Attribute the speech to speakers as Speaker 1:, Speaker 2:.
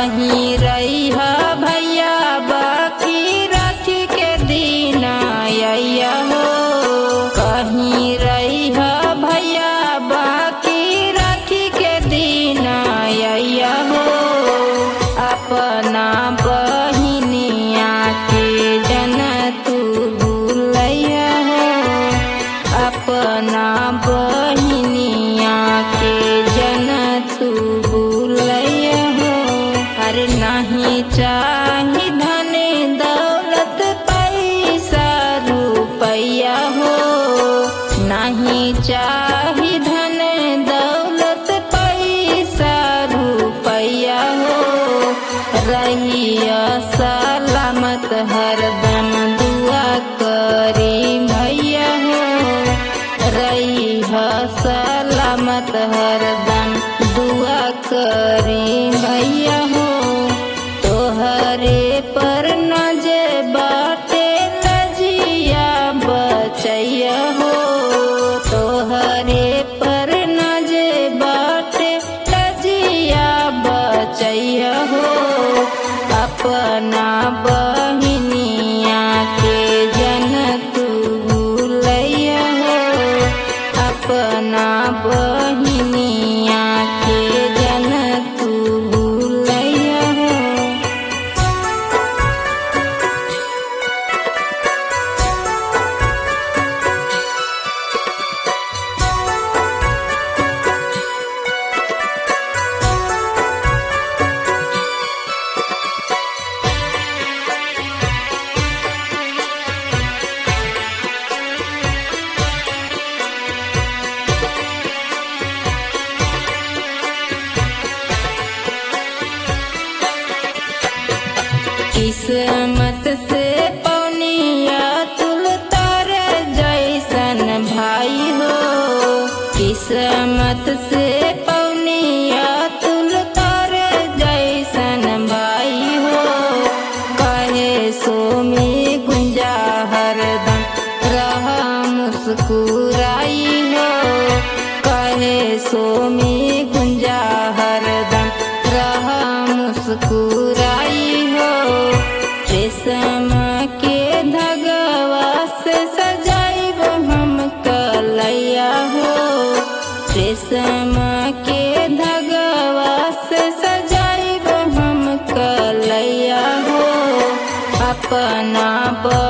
Speaker 1: कहीं रही भैया बाकी राखी के दिन आया हो कहीं रही भैया बाकी राखी के दिन आया हो अपना बहिनिया के जन तू भूलैया हो अपना बहिनिया के जन तू भूलैया हो अरे नहीं चाही धन दौलत पैसा रुपैया हो नहीं चाही धन दौलत पैसा रुपैया हो रहिया सलामत हरदम दुआ करी भैया हो रहिया सलामत हरदम दुआ करी भैया हो तोहरे पर नजे बाटे लजिया बचैया हो तोहरे पर नजे बाटे लजिया बचैया हो अपना बहिनिया के जन तू भूलैया हो अपना बहिनिया के जन तू भूलैया हो किस्मत से पौनिया तुल तार जैसन भाई हो किस्मत से पौनिया तुल तार जैसन भाई हो कहे सोमी गुंजा हरदम रहा मुस्कुराई हो कहे सोमी गुंजा हरदम रहा मुस्कुराई हो रेशम के धगवा से सजाइब हम कलैया हो रेशम के धगवा से सजाइब हम कलैया हो अपना ब